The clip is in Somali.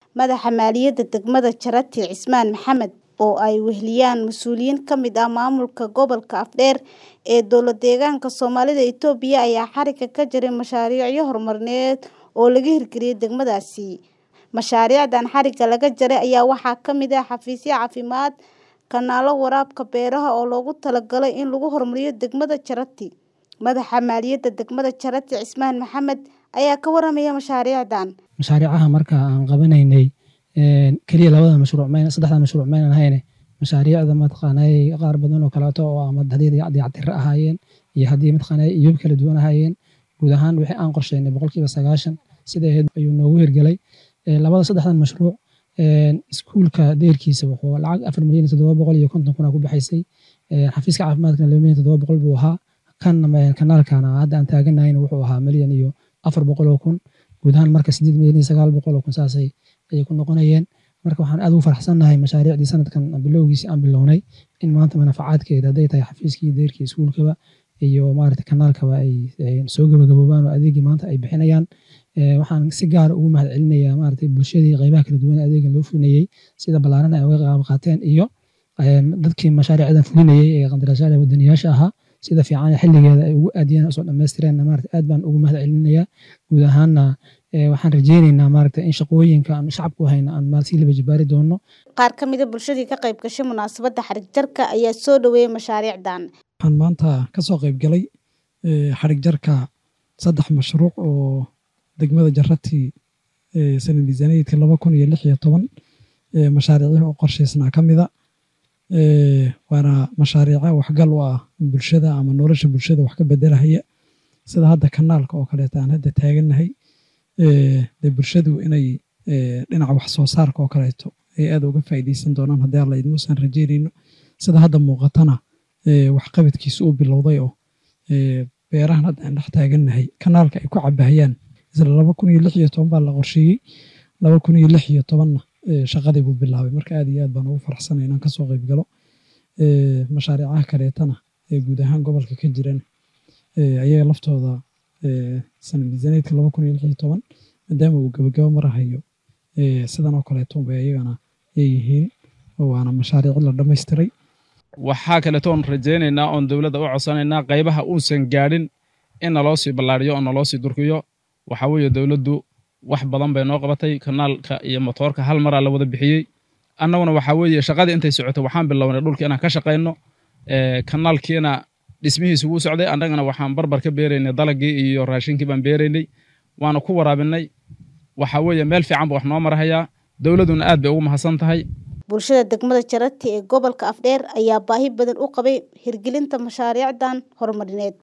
Madaxa Maaliyadda Degmada Charity Cismaan Maxamed oo ay weheliyaan mas'uuliyiin ka mid ah maamulka gobolka Afdheer ee dowlad-deegaanka Soomaalida Itoobiya ayaa xarigga ka jaray mashaariicyo horumarineed oo laga hirgeliyay degmadaasi. Mashaariicdan xarigga laga jaray ayaa waxaa ka mid ah xafiisyo caafimaad, kanaalo waraabka beeraha oo loogu talagalay in lagu horumariyo degmada Charity. Madaxa Maaliyadda Degmada Charity Cismaan Maxamed ayaa ka warramaya mashaariicdan. Mashaariicaha marka aan qabanaynay kaliya labada mashruuc mayna saddexda mashruuc maynan hayne mashaariicda mataqaanay qaar badan oo kaleeto oo ama haddii dayactir ahaayeen iyo haddii mataqaanay iyob kala duwan ahaayeen guud ahaan wixii aan qorsheynay boqolkiiba sagaashan sida ahayd ayuu noogu hirgelay labada saddexdan mashruuc iskuulka deyrkiisa wuxuu lacag afar milyan iyo toddoba boqol iyo konton kuna ku baxaysay xafiiska caafimaadkana laba milyan toddoba boqol buu ahaa kan kanaalkana hadda aan taaganahayna wuxuu ahaa milyan iyo afar boqol oo kun guud ahaan marka sideed milyan iyo sagaal boqol oo kun saasay ayay ku noqonayeen marka waxaan aad ugu faraxsannahay mashaariicdii sanadkan bilowgiisii aan bilownay in maanta manafacaadkeeda hadday tahay xafiiskii deyrkii iskuulkaba iyo maaragtay kanaalkaba ay soo gabagaboobaan oo adeegii maanta ay bixinayaan waxaan si gaara ugu mahad celinayaa maaragtay bulshadii qaybaha kala duwan adeega loo fulinayey sida ballaaran ay uga qayb qaateen iyo dadkii mashaariicdan fulinayey ee qandaraasyada wadaniyaasha ahaa sida fiican xilligeeda ay ugu aadiyeen usoo dhammaystireen maaragtay aad baan ugu mahad celinayaa guud ahaanna waxaan rajeyneynaa maaragtay in shaqooyinka aan shacabku hayna aan maal sii laba jibaari doono Qaar ka mid ah bulshadii ka qayb gashay munaasabadda xarig jarka ayaa soo dhaweeyay mashaariicdan. waxaan maanta ka soo qayb galay xarig jarka saddex mashruuc oo degmada Charity sanad miisaaniyadka laba kun iyo lix iyo toban mashaariicyo oo qorshaysnaa ka mida waana mashaariico waxgal u ah bulshada ama nolosha bulshada wax ka bedelahaya sida hadda kanaalka oo kaleeto aan hadda taagannahay dee bulshadu inay dhinaca wax soo saarka oo kaleeto ay aad uga faa'iidaysan doonaan haddii alla idmuusan rajeynayno sida hadda muuqatana waxqabadkiisa uu bilowday oo beerahan hadda aan dhex taagannahay kanaalka ay ku cabahayaan isla laba kun iyo lix iyo toban baa la qorsheeyey laba kun iyo lix iyo tobanna shaqadii buu bilaabay marka aad iyo aad baan ugu faraxsanay inaan kasoo qayb galo mashaariicaha kaleetana ee guud ahaan gobolka ka jiran ayaga laftooda sanad miisaaniyadka laba kun iyo lix iyo toban maadaama uu gabagabo marahayo sidan oo kaleeto bay ayagana ay yihiin waana mashaariic la dhammaystiray waxaa kaleeto oon rajaynaynaa oon dowladda u codsanaynaa qaybaha uusan gaadhin in naloo sii ballaariyo oo naloo sii durkiyo waxaa weeye dowladdu wax badan bay noo qabatay kanaalka iyo motoorka hal maraa la wada bixiyey annaguna waxaa weeye shaqadii intay socotay waxaan bilownay dhulka inaan ka shaqayno kanaalkiina dhismihiisu wuu socday annagana waxaan barbar ka beeraynay dalagii iyo raashinkii baan beeraynay waana ku waraabinay waxaa weeye meel fiican ba wax noo marahayaa dowladduna aad bay ugu mahadsan tahay bulshada degmada Charity ee gobolka Afdheer ayaa baahi badan u qabay hirgelinta mashaariicdan horumarineed